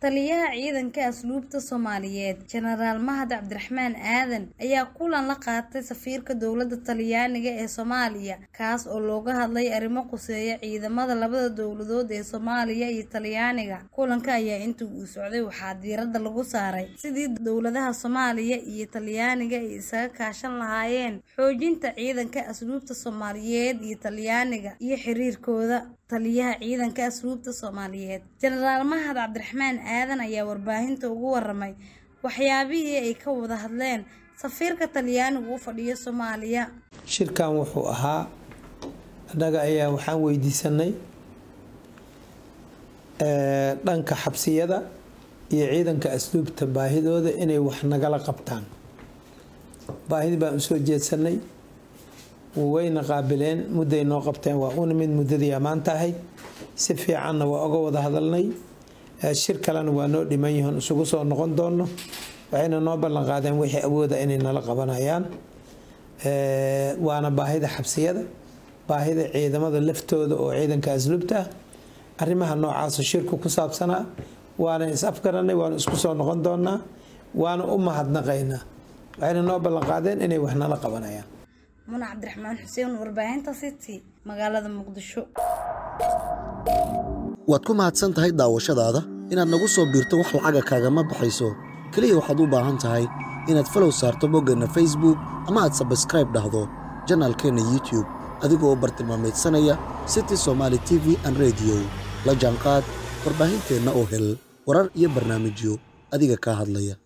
taliyaha ciidanka asluubta soomaaliyeed jenaraal mahad cabdiraxmaan aadan ayaa kulan la qaatay safiirka dowladda talyaaniga ee soomaaliya kaas oo looga hadlay arrimo quseeya ciidamada labada dowladood ee soomaaliya iyo talyaaniga kulanka ayaa intii uu socday waxaa diiradda lagu saaray sidii dowladaha soomaaliya iyo talyaaniga ay isaga kaashan lahaayeen xoojinta ciidanka asluubta soomaaliyeed iyo talyaaniga iyo xiriirkooda taliyaha ciidanka asluubta soomaaliyeed jenaraal mahad cabdiraxmaan aadan ayaa warbaahinta ugu waramay waxyaabihii ay ka wada hadleen safiirka talyaanigu u fadhiyo soomaaliya shirkan wuxuu ahaa annaga ayaa waxaan weydiisanay dhanka xabsiyada iyo ciidanka asluubta baahidooda inay wax nagala qabtaan baahidi baan usoo jeedsanay wayna qaabileen mudday noo qabteen waa una mid muddadii ammaanta ahayd si fiicanna waa oga wada hadalnay shir kalena waa noo dhiman yihiin isugu soo noqon doono waxayna noo ballan qaadeen wixii awooda inay nala qabanayaan waana baahida xabsiyada baahida ciidamada laftooda oo ciidanka asluubta ah arrimaha noocaasa shirku ku saabsanaa waana is afgaranay waana isku soo noqon doonaa waana u mahadnaqaynaa waxayna noo ballan qaadeen inay wax nala qabanayaan muna cabdiraxmaan xuseen warbaahinta city magaalada muqdisho waad ku mahadsan tahay daawashadaada inaad nagu soo biirto wax lacaga kaagama baxayso keliya waxaad u baahan tahay inaad falow saarto boggeenna facebook ama aad sabskraib dhahdo janaalkeenna youtube adigoo u bartilmaamaydsanaya city somaali t v an rediyo la jaanqaad warbaahinteenna oo hel warar iyo barnaamijyo adiga kaa hadlaya